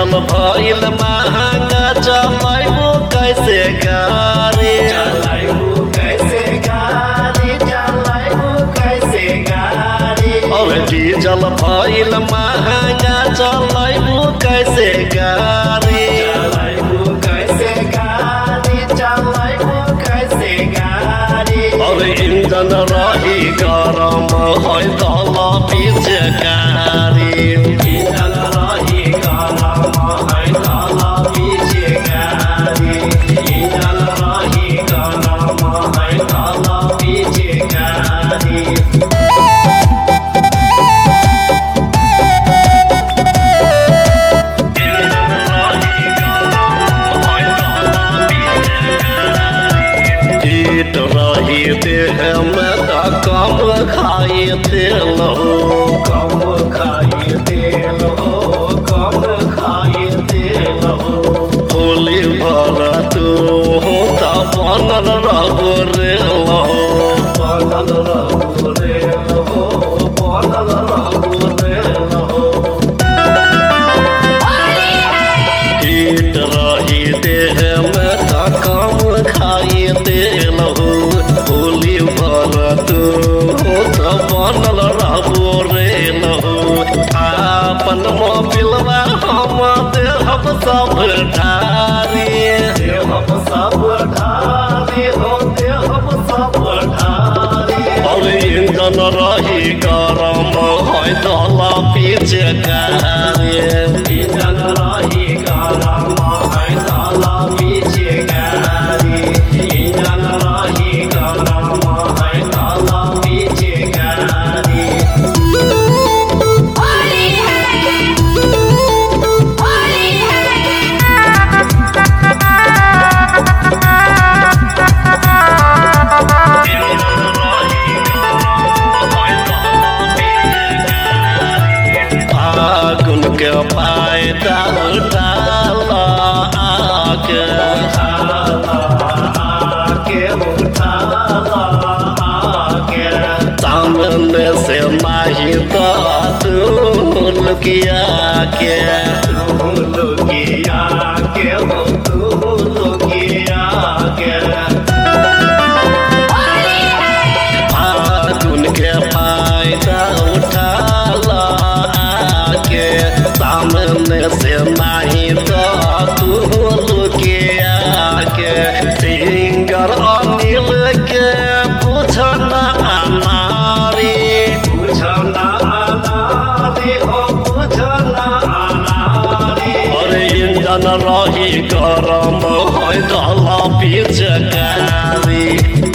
diesel भइल महंगा चलाइबो कैसे गाड़ी चलाइबू कैसे गाड़ी चलाइबू कैसे गाड़ी और डीजल भइल महंगा चलाइबो कैसे गाड़ी चलाइबू कैसे गाड़ी चलाइबू कैसे गाड़ी और इंजन रही गरम है तल पीछे गाड़ी चल रही गरम है काला पीछे गाड़ी चल रही गरम है काला पीछे गाड़ी ईट रही देह में त कम खाई तेल हो कम खाई तेल हो कम खाई तेल हो होली भर तू हो त बनल रहो रे हो बनल रहू रे हो बनल रहू रे हो ईट रही देह में त कम खाई तेल हो होली भर तू हो त बनल रहो रे हो आपन मोबिलवा हम देहब सब ढारी देहब सब ढारी हो देहब सब ढारी और इंजन रही गरम है दला पीछे गाड़ी इंजन रही गरम है काला पीछे गाड़ी इंजन रही गरम है काला पीछे गाड़ी होली है होली फागुन के फायदा उठाल आके आके उठाला आके सामने से नहीं तो तू लुकिया के तू लुकिया के हो तू लुकिया के फागुन के फायदा उठाल आके सामने से नहीं तो तू लुकिया के सिंगर अनिल के पूछना नारी बुझना अनारी हो बुझना अनारी और इंजन रही गरम है दला पीछे गाड़ी